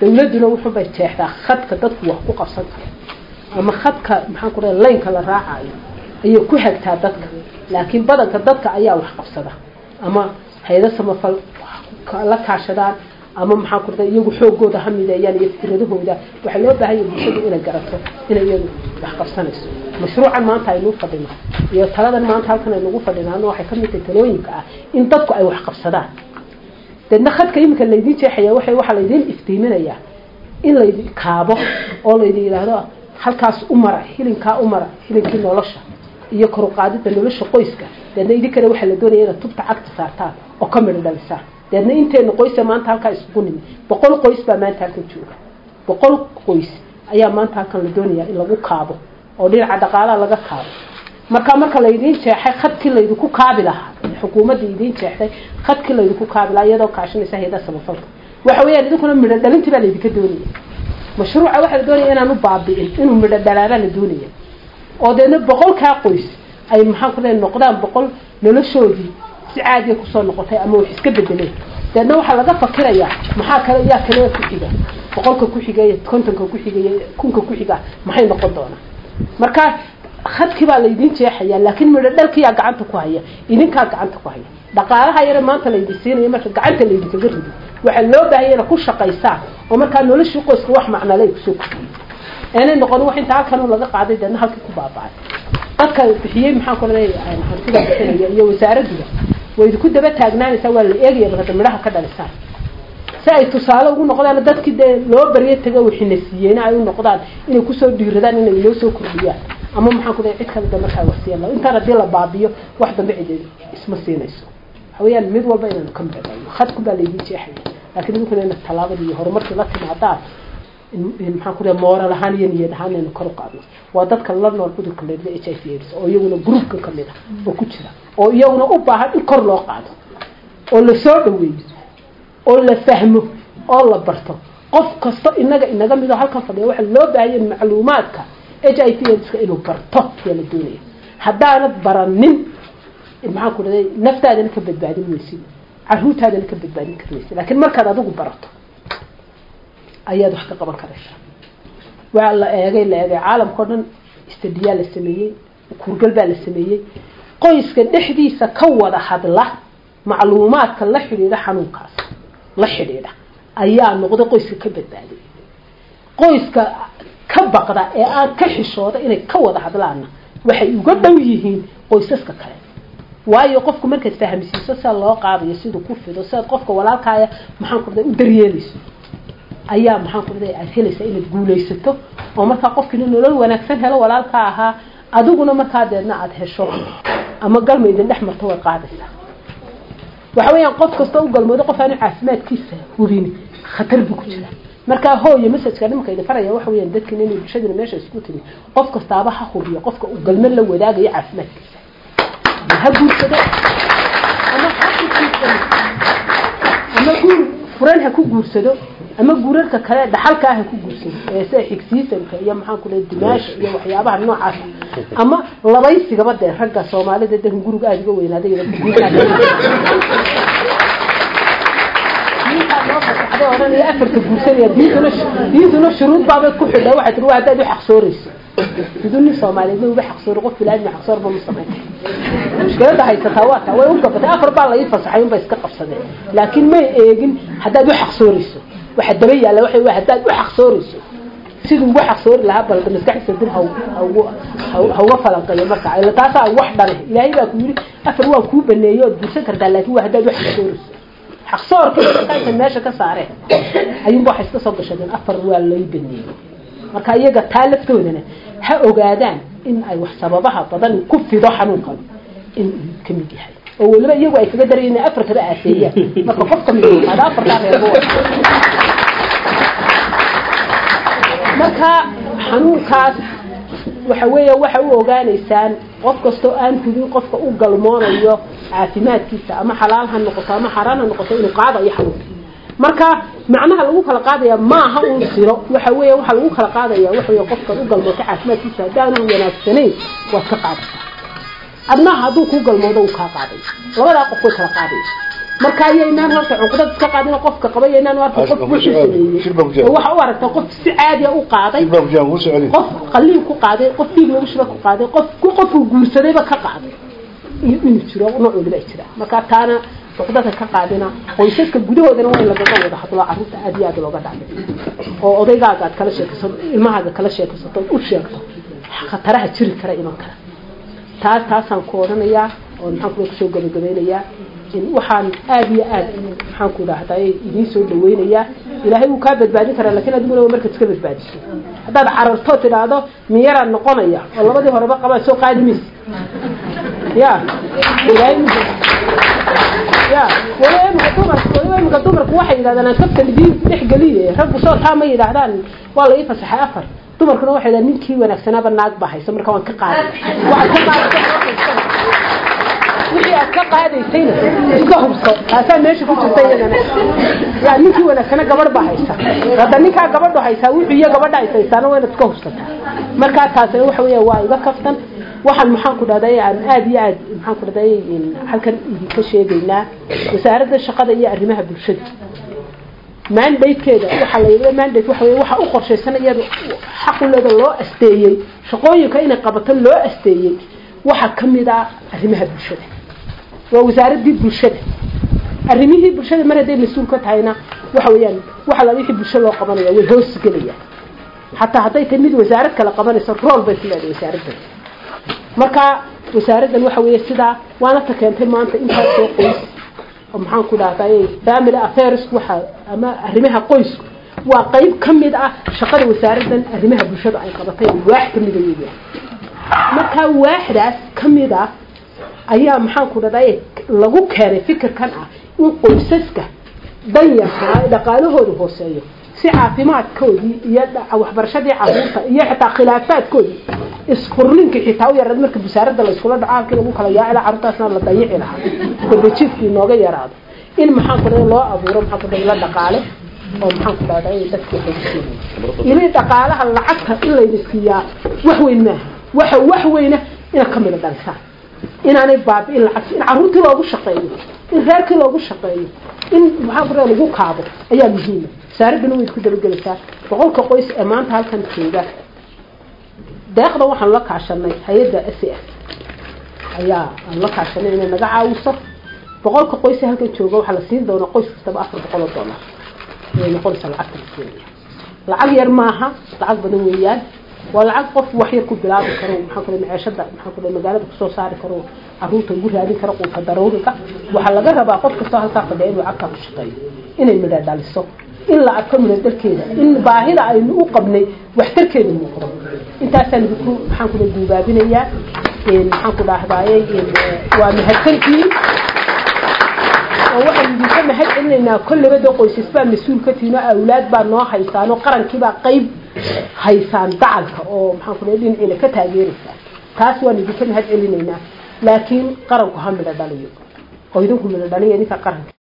dawladduna wuxuubay jeexdaa khadka dadku wax ku qabsan karo ama khadka maxaan ku dhahay laynka la raacayo ayay ku hagtaa dadka laakiin badanka dadka ayaa wax qabsada ama hayado samafal la kaashadaan ama maxaa ku dhahay iyagu xoogooda ha mideeyaan iyo fikradahooda waxaa loo baahan yahay bulshadu inay garato inay iyadu wax qabsanayso mashruucan maanta aynu fadhino iyo taladan maanta halkan aynugu fadhinaano waxay ka mid tahay talooyinka ah in dadku ay wax qabsadaan deedna khadka iminka laydin jeexaya waxay waxaa laydin iftiiminayaa in laydin kaabo oo laydin yidhaahdo halkaas u mara hilinkaa u mara hilinkii nolosha iyo koruqaadida nolosha qoyska deedna idinkana waxaa la doonaya inaad tubta cagta saartaan oo ka midho dhalisaan deedna inteena qoysa maanta halkaa isugu nimi boqol qoys baa maanta halkan jooga boqol qoys ayaa maanta halkan la doonayaa in lagu kaabo oo dhinaca dhaqaalaha laga kaabo marka marka laydiin jeexay khadkii laydinku kaabi lahaa xukuumadda idiin jeexday khadkii laydinku kaabi lahaa iyadoo kaashanaysa hayadaha samafalka waxa weeyaan idinkuna midho dhalintii baa laydinka doonaya mashruuca waxaa la doonaya inaanu baabi'in inuu midho dhalaabaa la doonaya oo deedna boqolkaa qoys ay maxaan ku leeyahay noqdaan boqol noloshoodii si caadiya kusoo noqotay ama wax iska bedeleen deedna waxaa laga fakirayaa maxaa kale yaa kale ku xiga boqolka ku xigaya kontonka ku xigaya kunka ku xiga maxay noqon doonaa marka khadkii baa laydin jeexaya laakiin midho dhalkiyaa gacanta ku haya idinkaa gacanta ku haya dhaqaalaha yare maanta laydin siinayo marka gacanta laydinkaga rido waxaa loo baahaya ina ku shaqaysaan oo markaa noloshii qoyska wax macnale ay kusoo kordhiyo aanay noqon wax inta halkan laga qaaday deedna halkii ku baaba'ay dadka bixiyey maxaan ku leeyahay hantida bixinaya iyo wasaaradduda way idinku daba taagnaanaysaa waa la eegaya marka midhaha ka dhalisaan si ay tusaale ugu noqdaan dadkii dee loo baryo taga wixina siiyeyna ay u noqdaan inay kusoo dhiiradaan inay loo soo kordhiyaan ama maxaan ku leeyahay cid kale da markaa wasiyan intaan haddii la baabiyo wax dambe cid isma siinayso waxa weeyaan mid walba inaanu ka midhadhayno khadku baa laydin jeexaya laakiin idinkuna ina tallaabadii iyo horumarkii la timaadaan maxaan ku leeyahay mooral ahaan iyo niyad ahaan inaynu kor u qaadno waa dadka la nool cudurka leedla h i v aids oo iyaguna gruupka ka mid ah oo ku jira oo iyaguna u baahan in kor loo qaado oo la soo dhaweeyo oo la fahmo oo la barto qof kasto inaga inaga midoo halkan fadhiya waxaa loo baahanya macluumaadka h i v aidska inuu barto ayaa la doonaya haddaanad baranin maxaan ku leeyahay naftaadana ka badbaadin weysid caruurtaadana ka badbaadin kar weysid laakiin markaad adigu barato ayaad wax ka qaban karaysaa waa la eegay la eegay caalamka o dhan istadiyaa la sameeyey kurgal baa la sameeyey qoyska dhexdiisa ka wada hadla macluumaadka la xidhiidha xanuunkaas la xidhiidha ayaa noqday qoyska ka badbaaday qoyska ka baqda ee aan ka xishooda inay ka wada hadlaana waxay uga dhow yihiin qoysaska kale waayo qofku markaad fahmsiiso sida loo qaadayo siduu ku fido sidaad qofka walaalkaaya maxaan ku u daryeelayso ayaa maxaan ku leeyahay aad helaysaa inaad guulaysato oo markaa qofkiina nolol wanaagsan helo walaalka ahaa adiguna markaa deedna aada hesho ama galma idin dhex marto way qaadaysaa waxa weeyaan qof kasta u galmoodo qof aanu caafimaadkiisa hubin khatar buu ku jira markaa hooyo masajka nimanka idin faraya waxa weeyaan dadkiina inay bulshadina meesha isku timi qof kastaaba ha hubiyo qofka uu galmo la wadaagayo caafimaadkiisa ha guursado ama ama guur furan ha ku guursado ama guurarka kale dhaxalka ah ha ku guursado ee sida xigsiisanka iyo maxaan ku leeyahay dimaasha iyo waxyaabaha noocaas ama labaysigaba dee ragga soomaalida dee guriga aada uga weynaaday ohanaya afarka guursanaya diintuna diintuna shuruud baabay ku xidha waxay tiri waa haddaad u xaqsoorayso siduu nin soomaaliyeedna uga xaqsoori qof bilaadmi xaqsoorba ma samayn mushkilada haysataa waa taa way u gabatay afar baa la ii fasaxay unbay iska qabsadeen laakiin may eegin haddaad u xaqsoorayso waxa daba yaalla waxa waa haddaad u xaqsoorayso siduu uga xaqsoori lahaa balda maskaxdiisa dib ha uga falanqeeyo marka ila taasaa wax dhane ilaahay baa ku yidhi afar waa kuu baneeyey ood guursan kartaa laakiin waa haddaad u xaqsoorayso xaqsoorka meesha ka saareen ayuunba waxay iska soo gashadeen afar waa lay baneeyey marka iyaga taa laftoodana ha ogaadaan in ay wax sababaha badan ku fido xanuunkan in ka mid yahay oo weliba iyagu ay kaga darayeen inay afarkaba aaseeyaan marka qof kamid ada afartaa reebo marka xanuunkaas waxa weeya waxa u ogaanaysaan qof kastoo aan hubin qofka u galmoonayo caafimaadkiisa ama xalaal ha noqoto ama xaraan ha noqoto inuu qaadayo xanuunka marka macnaha lagu kala qaadaya maaha un siro waxa weeya waxa lagu kala qaadaya waxa weeye qofkan u galmooto caafimaadkiisa haddaanu wanaagsanayn waad ka qaadaysaa adnaha hadduu kuu galmoodo uu kaa qaaday labadaa qof way kala qaadaysa marka ayaynaan horta cuqdad iska qaadin qofka qaba yaynaan arka qof wuxuu sameeyey waxa u aragta qof si caadi u qaaday qof qaliin ku qaaday qof dhiig lagu shuba ku qaaday qof ku qofku guursadayba ka qaaday iyo inuu jiro nooc waliba jira marka taana cuqdada ka qaadina qoysaska gudahoodana waa in lagaga wada hadlo carruurta aad iyo aad looga dhacday oo odaygaaga aad kala sheekaysato ilmahaaga kala sheekaysato u sheegto khataraha jiri kara iman kara taas taasaan ku odhanayaa oo maxaan kula kusoo gabagabeynayaa waxaan aad iyo aad maxaan ku idhaahday idiin soo dhaweynayaa ilaahay wuu kaa badbaadin karaa lakin adiguna waa markaad iska badbaadiso haddaad cararto tidhaahdo miyaraan noqonaya oo labadii horeba qabaa soo qaadi maysa ya ilaahay ya waliba imika dumarka waliba imika dumarku waxay yidhahdaan aan kaftan idiin dhex geliye raggu soo taa ma yidhaahdaan waa la ii fasaxay afar dumarkuna waxay yidhahdaan ninkii wanaagsanaaba naag baa haysa marka waan ka qaaday waxaad ka qaadata wixii aad ka qaadaysayna iska hubso taasaa meesha ku jirta iyadana yaa ninkii wanaagsana gabadh baa haysa hadda ninkaa gabadhu haysaa wuxuu iyo gabadha haysaysaana waa inaad iska hubsataa markaa taasina waxa weya waa iga kaftan waxaan maxaan ku dhahday aan aad iyo aad maxaan ku dhahday halkan idinka sheegaynaa wasaaradda shaqada iyo arrimaha bulshada mandatekeeda waxaa la yidhahda mandate waxa weeye waxa u qorshaysan iyada xaquleeda loo asteeyey shaqooyinka inay qabato loo asteeyey waxaa ka mid ah arrimaha bulshada waa wasaaraddii bulshada arrimihii bulshada mar hadday mas-uul ka tahayna waxa weeyaan waxa la wixii bulsho loo qabanaya way hoos gelayaan xataa hadday tahay mid wasaarad kale qabanayso rool bay ku leedahay wasaaraddan marka wasaaraddan waxa weeye sidaa waana ta keentay maanta intaas soo qoys oo maxaan ku dhahday family affairs waxa ama arrimaha qoysku waa qayb ka mid ah shaqada wasaaraddan arrimaha bulshada ay qabatay waax ka mida weeyaan markaa waaxdaas ka mid ah ayaa maxaan ku dhahday lagu keenay fikirkan ah in qoysaska danyarka dhaqaalahooda hooseeyo si caafimaadkoodii iyo waxbarashadii caruurta iyo xitaa khilaafaadkoodii isfurlinka xitaa u yaraad marka wasaaradda la iskula dhaco halkii lagu kala yaaci lahaa carruurtaasna la dayici lahaa dabajiifkii inooga yaraado in maxaan ku dhahday loo abuuro maxaan ku dhahday la dhaqaale oo maxaan ku dhahday dadkii xogsiinaya ili dhaqaalaha lacagta in layna siiyaa wax weyn maaha waxa wax weyna inaad ka mida dhalisaan inaanay baabi'in lacagta in carruurtii loogu shaqeeyo in reerkii loogu shaqeeyo in maxaan ku dhahday lagu kaabo ayaa muhiima wasaaraddana way isku dabagelaysaa boqolka qoys ee maanta halkan jooga deeqda waxaan la kaashanay hay-adda s s ayaa aan la kaashanay inay naga caawiso boqolka qoys ee halkan jooga waxaa la siin doonaa qoys kastaba afar boqol oo dollar ayay noqonaysaa lacagta la siinaya lacag yar maaha lacag badan weeyaan waa lacag qof wax yar ku bilaabi karo maxaa kule maceeshada maxaa kule magaalada kusoo saari karo caruurta ugu raadin karo quuta daruuriga waxaa laga rabaa qof kastoo halkaa fadhiya inuu lacagtaa ku shaqeeyo inay midha dhaliso in la arko midha dharkeeda in baahida aynu u qabnay waxtarkeeda muuqdo intaasaan idinku maxaan kule guubaabinayaa maxaan ku dhahdaaye waa mahadsantihiin oo waxaan idinka mahad celinaynaa kolleyba dee qoysas baa mas-uul ka tihiin oo awlaad baa noo haysaan oo qarankiibaa qayb haysaan dacalka oo maxaan ku dhahay dhinaciina ka taageeraysaa taas waan idinka mahad celinaynaa laakiin qaranku ha midho dhaliyo oo idinku midho dhaliya idinka qaranka